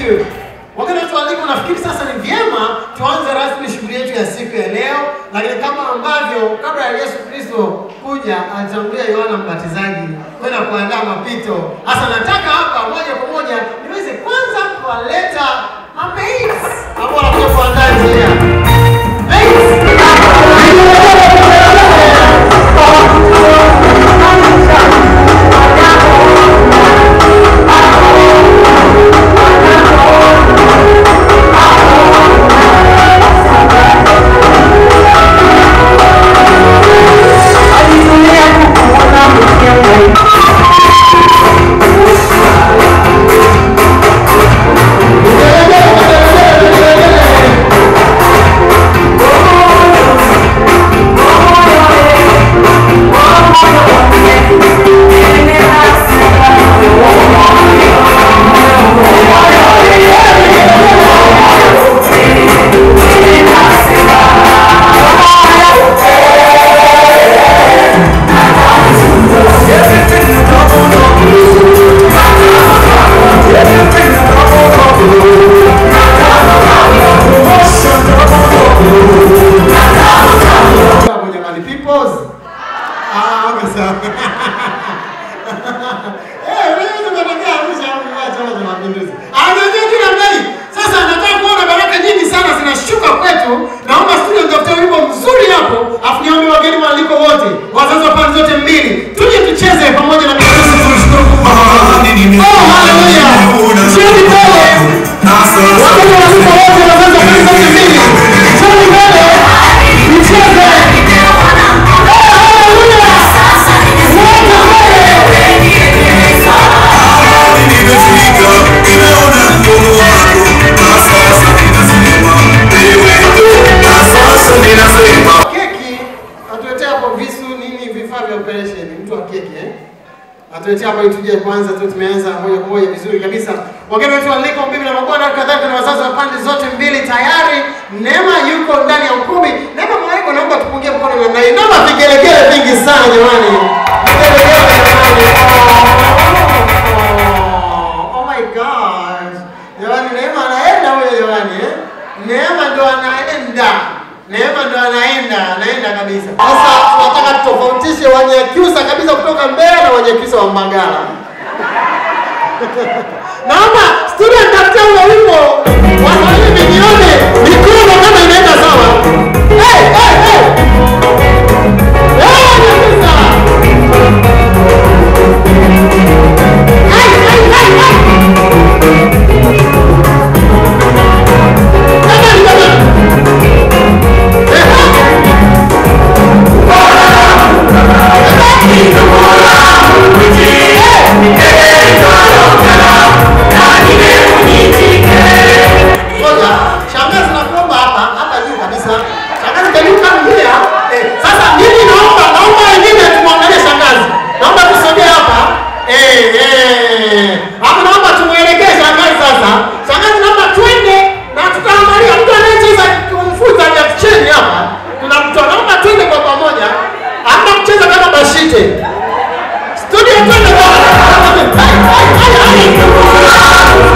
you. Wakati watu waliko, nafikiri sasa ni vyema tuanze rasmi shughuli yetu ya siku ya leo, lakini kama ambavyo kabla ya Yesu Kristo kuja alitangulia Yohana Mbatizaji kwenda kuandaa mapito. Sasa nataka hapa moja kwa moja niweze kwanza kuwaleta mabais ambao wanakuja kuandaa njia. Kwenye Mali Peoples. Ah, okay sawa. Eh, wewe unataka Arusha au ni Chama cha Mapinduzi? Ah, unajua kila mbali. Sasa nataka kuona baraka nyingi sana zinashuka kwetu. Naomba studio nitafute wimbo mzuri hapo. Afu niombe wageni waaliko wote. Wazazi wa pande zote mbili. Tuje tucheze pamoja na Yesu tumshukuru Mungu. Oh, haleluya. Jioni mbele. Wageni waaliko wote wazazi wa pande zote mbili. Jioni mbele. Tucheze. keki atuletea hapo visu nini vifaa vya operation mtu wa keki eh atuletea hapo ili tuje kwanza tu tumeanza moja kwa moja vizuri kabisa wageni wetu waliko bibi na mabwana kadhalika na wazazi wa pande zote mbili tayari neema yuko ndani ya ukumbi neema mwaiko naomba tupungie mkono namna hii naomba vigelegele vingi sana jamani vigelegele jamani oh, oh my god jamani neema anaenda huyo jamani eh neema ndo anaenda Neema ndo anaenda, anaenda kabisa. Sasa tunataka tutofautishe Wanyakyusa kabisa kutoka Mbeya na Wanyakyusa wa Mbagala. Naomba studio nitafutia ule wimbo wasanii nione mikono kama inaenda sawa. Hey, hey, hey. Hey, Wanyakyusa. Hey, hey, hey, hey. Jamani, jamani. Ngoja, shangazi nakuomba hapa hapa juu kabisa. Shangazi can you come here? Eh, sasa mimi naomba naomba wengine tumwangalie shangazi. Naomba tusogee hapa. Eh, eh. Hapo naomba tumuelekee shangazi sasa. Shangazi naomba twende na tutaangalia mtu anayecheza kumfuta ya chini hapa. Kuna mtu naomba twende kwa pamoja. Hata kucheza kama bashite. Studio twende bwana. Hai, hai, hai, hai.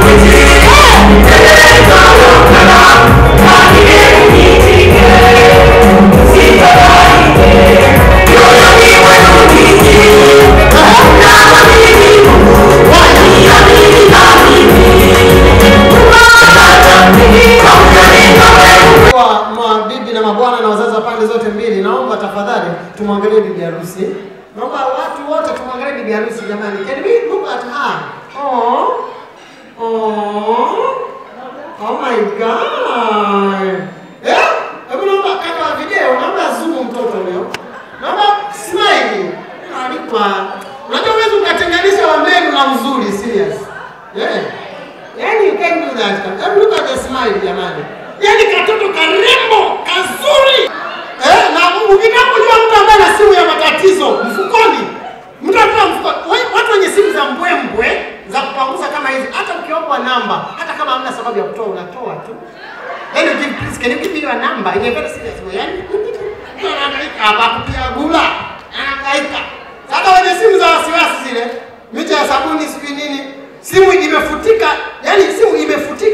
Kwa mabibi na mabwana na wazazi wa pande zote mbili, naomba tafadhali tumwangalie bibi harusi. Naomba watu wote tumwangalie bibi harusi jamani. Can we look at her? Oh. Oh. Oh my god. Eh? Hebu naomba kaka wa video, naomba zoom mtoto huyo. Naomba smile. Alikuwa Unajua huwezi ukatenganisha wa mbele na mzuri serious. Yeah. Yaani you can do that. Hebu look at the smile jamani. Yaani katoto karembo, kazuri. Eh, na ukitaka kujua mtu ambaye ana simu ya matatizo mfukoni. Mtu akiwa mfukoni, we- watu wenye simu za mbwembwe za kupanguza kama hizi, hata ukiombwa namba, hata kama hamna sababu ya kutoa unatoa tu. Then you give please, can you give me your number? In a very serious way. Yaani mtu anahangaika hapa kupiga gula. Anahangaika. Sasa wenye simu za wasiwasi zile, mita ya sabuni sijui nini, simu imefutika, yani simu imefutika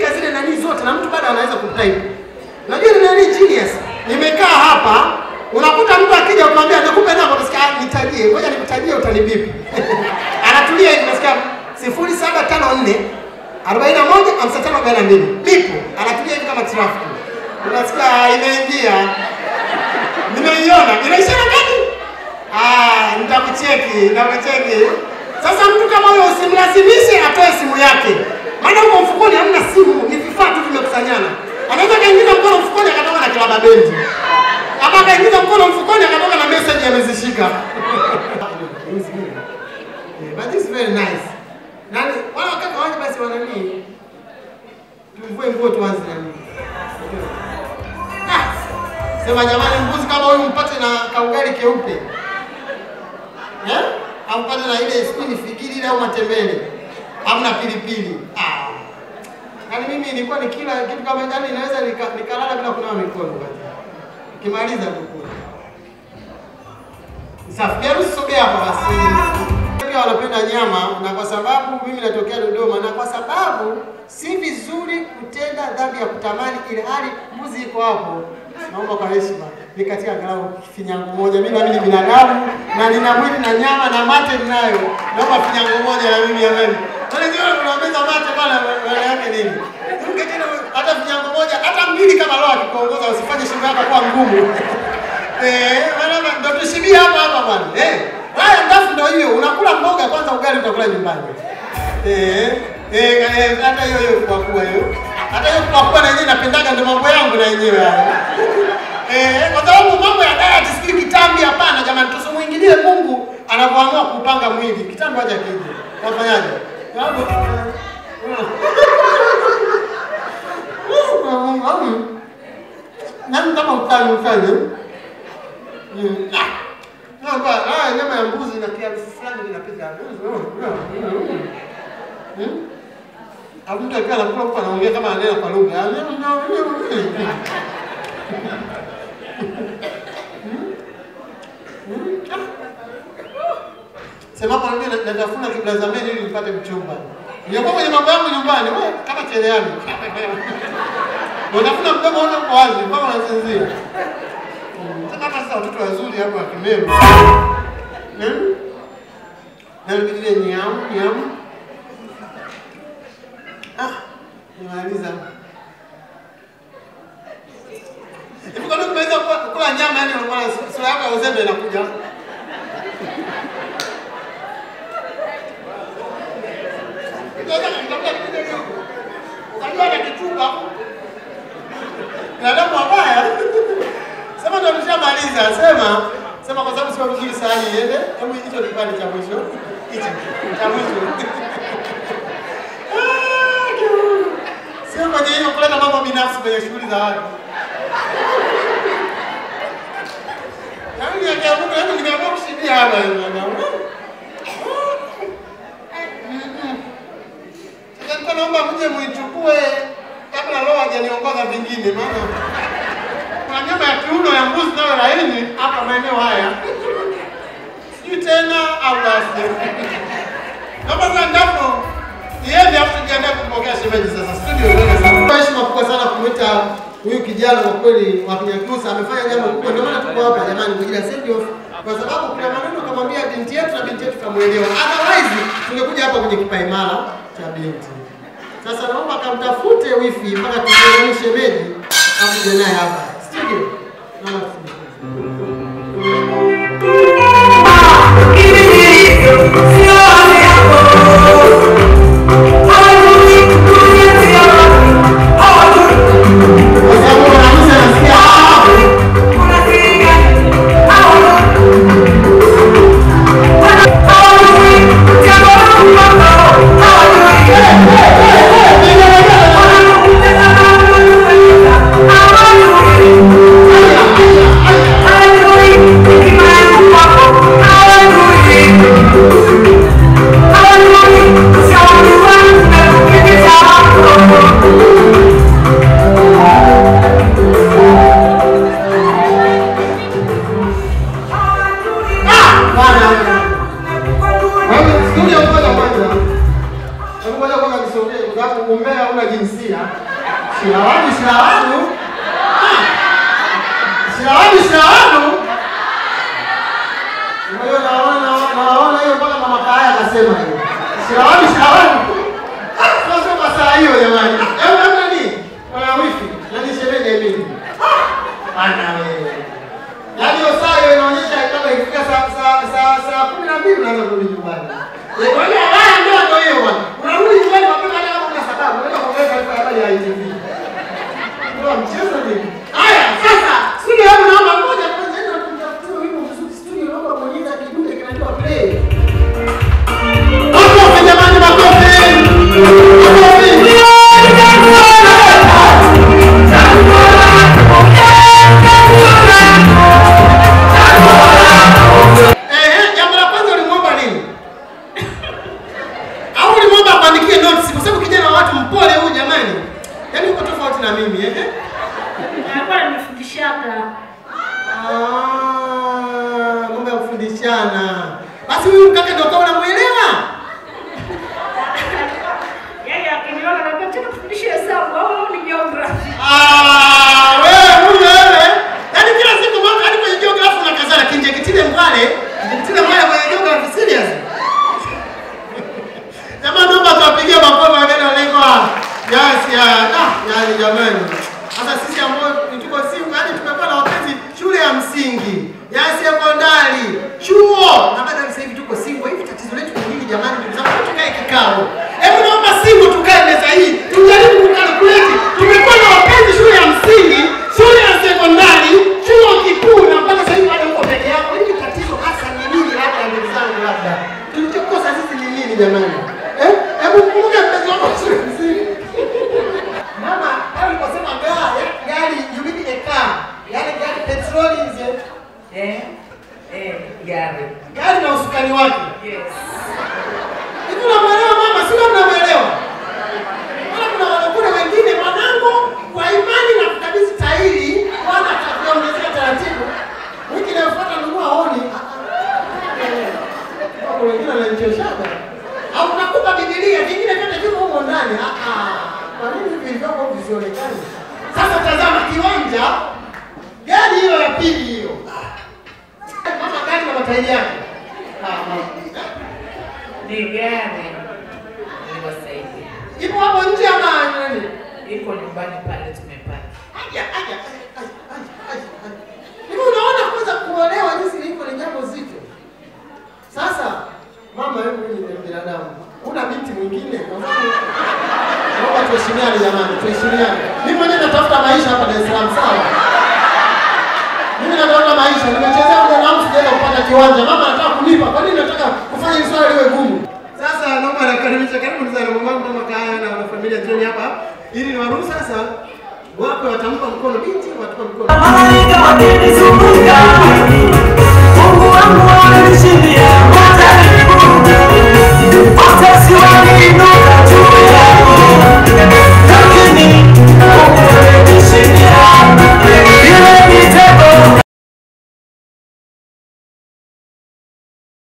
labda anaweza kutype. Unajua ni nani genius? Nimekaa hapa, unakuta mtu akija ukamwambia nikupe namba, unasikia "Ah, nitajie, ngoja nikutajie utanibipi. Anatulia hivi unasikia 0754 41 55 42. Bipo, anatulia hivi kama traffic. Unasikia "Ah, imeingia. Nimeiona. Inaisha na gani? Ah, nitakucheki, nitakucheki. Sasa mtu kama huyo usimlazimishe atoe simu yake. Maana huko mfukoni hamna simu, ni vifaa tu vimekusanyana. Anaweza kaingiza mkono mfukoni akatoka na kilaba bendi. Ama akaingiza mkono mfukoni akatoka na message amezishika. Yeah, but this is very nice. Nani, wala wakati waje basi wana nini? Tumvue nguo tuanze na nini? Ah, Sema jamani, mbuzi kama huyu mpate na kaugali keupe eh? Au mpate na ile sijui ni fikiri ile au matembele au na pilipili ah. Yaani mimi nilikuwa nikila kitu kama yani inaweza nika- nikalala bila kunawa mikono basi. Kimaliza kukula. Safi, hebu sogea hapa basi. Pia wanapenda nyama na kwa sababu mimi natokea Dodoma na kwa sababu si vizuri kutenda dhambi ya kutamani ile hali mbuzi iko hapo. Naomba kwa heshima nikatia angalau finyango moja. Mimi nami ni binadamu na nina mwili na nyama na mate ninayo. Naomba finyango moja na mimi jamani. Wale ndio unaongeza mate bwana maana yake nini? Ruke tena hata finyango moja hata mbili kama roho akikuongoza usifanye shingo yako kuwa ngumu. Eh, maana ndo tushibia hapa hapa bwana. Eh, haya ndafu ndo hiyo. Unakula mboga kwanza, ugali utakula nyumbani. Eh, eh, eh, hata hiyo hiyo kwa kuwa hiyo. Hata hiyo kwa kuwa na yenyewe napendaga ndo mambo yangu na yenyewe hayo. Eh, kwa sababu mambo ya diet sikili kitambi hapana jamani, tusimuingilie Mungu anapoamua kupanga mwili. Kitambi haja kije. Unafanyaje? Sababu Mungu, mm. Nani kama utani utani? Mm. Ah. Naomba, ah, nyama ya mbuzi na kiasi fulani inapita. Hmm? Au mtu akiwa anakula huko anaongea kama ananena kwa lugha. Ah, nyama, nyama, nyama. Hmm? Hmm? Ah. Sema kwa nini natafuna kiblazameni ili nipate mchumba. Nilikuwa kwenye mambo yangu nyumbani, wewe kama cherehani. Unatafuna mdomo wote uko wazi, mpaka unasinzia. Sasa kama sasa watoto wazuri hapo wakimema. Hmm? Na vile nyam nyam. Ah, nimaliza. Hivi kwa nini umeweza kula kula nyama yani unaona sura yako ya uzembe inakuja? Sasa nitakuja kuja hiyo. Ukajua na kichupa. Binadamu wabaya. Sema ndo tushamaliza. Sema sema kwa sababu sio vizuri sahani iende. Hebu hicho kipande cha mwisho. Hicho cha mwisho. Ah, kiu. Sio kwenye hiyo kuleta mambo binafsi kwenye shughuli za watu. Yaani nikiamka yaani nimeamua kushibia hapa. Sasa nilikuwa naomba mje muichukue kabla roho hajaniongoza vingine, maana kuna nyama ya kiuno ya mbuzi nayo laini hapa maeneo haya, sijui tena au basi. Naomba sasa ndapo iende afu tujiandae kumpokea shemeji sasa studio. Kwa heshima kubwa sana kumwita huyu kijana kwa kweli wa Kinyakyusa amefanya jambo kubwa, ndio maana tuko hapa jamani, kwa ajili ya send off, kwa sababu kuna maneno kamwambia binti yetu na binti yetu kamuelewa, otherwise tungekuja hapa kwenye kipaimara cha binti. Sasa naomba kamtafute wifi mpaka tuone shemeji akuje naye hapa studio. Naomba kwa sababu mwanamke anasikia ah, bwana. Kwa hiyo studio ngoja kwanza. Hebu ngoja kwanza nisogee kwa sababu umbea una jinsia. Shilawadu, shilawadu. Shilawadu, shilawadu. Kwa hiyo naona naona hiyo mpaka mama Kaya akasema hiyo. Shilawadu, shilawadu. Ah, Sasa kwa saa hiyo jamani. Hebu hebu nani? Kuna wifi. Nani shemeji mimi? Ana wewe. Yaani hiyo saa hiyo inaonyesha kama ikifika saa saa saa saa 12 unaanza kurudi nyumbani. Eh, Kwa hiyo haya ndio ndio hiyo bwana. Unarudi nyumbani mapema hata kama una sababu. Unaenda kuongea taarifa ya habari ya ITV. Ndio mchezo nini? Haya, sasa studio yangu naomba moja kwanza ndio tunatafuta wimbo mzuri studio naomba bonyeza kidude kinaitwa play. Makofi jamani, makofi. Makofi. Eh, jambo la kwanza ulimwomba nini? Au ulimwomba akuandikie notes kwa sababu kijana wa watu mpole huyu jamani. Yaani uko tofauti na mimi eh? Alikuwa ananifundishaga. Ah, mambo ya kufundishana. Basi huyu mkaka ndio kama unamuelewa? Yeye akiniona anambia tena kufundisha hesabu au ni geography. Ah, wewe huyu wewe. Yaani kila siku mambo hadi kwenye geography unakazana kinje kitile mbale. Kitile mbale kwenye geography serious. Jamani naomba tuwapigie makofi wageni walengwa. Yes, ya. Ah, yaani jamani. Sasa sisi ambao tuko siku hadi tumekuwa na wapenzi shule ya msingi, ya sekondari, chuo na baada ya sasa hivi tuko single. Hivi tatizo letu ni nini jamani? Ndugu zangu, tukae kikao. Hebu naomba single tukae meza hii. Tujaribu kukalkulate. Tumekuwa na wapenzi shule ya msingi, shule ya sekondari, chuo kikuu na mpaka sasa hivi bado uko peke yako. Hivi tatizo hasa ni nini labda ndugu zangu labda? Tulichokosa sisi ni nini jamani? Eh? Hebu kumbuka mpenzi wako wa shule ya msingi. Mama, pale uliposema gari, gari you mean a car. Yaani gari petroli nje. Eh, eh, gari. Gari na usukani wake. Yes. Hivi unamwelewa mama? Si ndio mnamwelewa? Maana kuna wanakuna wengine mwanangu kwa imani na kukabidhi tairi wana atakuongezea taratibu. Wiki inayofuata nunua honi. Kwa wengine wananichoshaga. Au nakupa Biblia, vingine vyote viko huko ndani. Ah ah. Kwa nini hivi vilivyopo visionekane? Sasa tazama kiwanja. Gari hiyo ya pili hiyo. Mama gari na matairi yake. Ah, mama. Ni gari. Niwasaidia. Ipo hapo nje ama nani? Iko nyumbani pale tumepaki. Aja, aja, aja, aja, aja, aja, aja. Hivi unaona kwanza kuolewa jinsi ilivyo ni jambo zito. Sasa mama hebu wewe ni binadamu. Una binti mwingine kwa mfano. Naomba tuheshimiane jamani, tuheshimiane. Mimi mwenyewe natafuta maisha hapa Dar es Salaam sawa? Mimi natafuta maisha, nimechezea muda wangu sijaweza kupata kiwanja. Mama anataka kunipa. Kwa nini nataka kufanya hili swala liwe gumu? Sasa naomba nakaribisha karibu sana mamangu mama kaya na wanafamilia jioni hapa ili niwaruhusu sasa wape watampa mkono binti, watupa mkono. Malaika wa mbinguni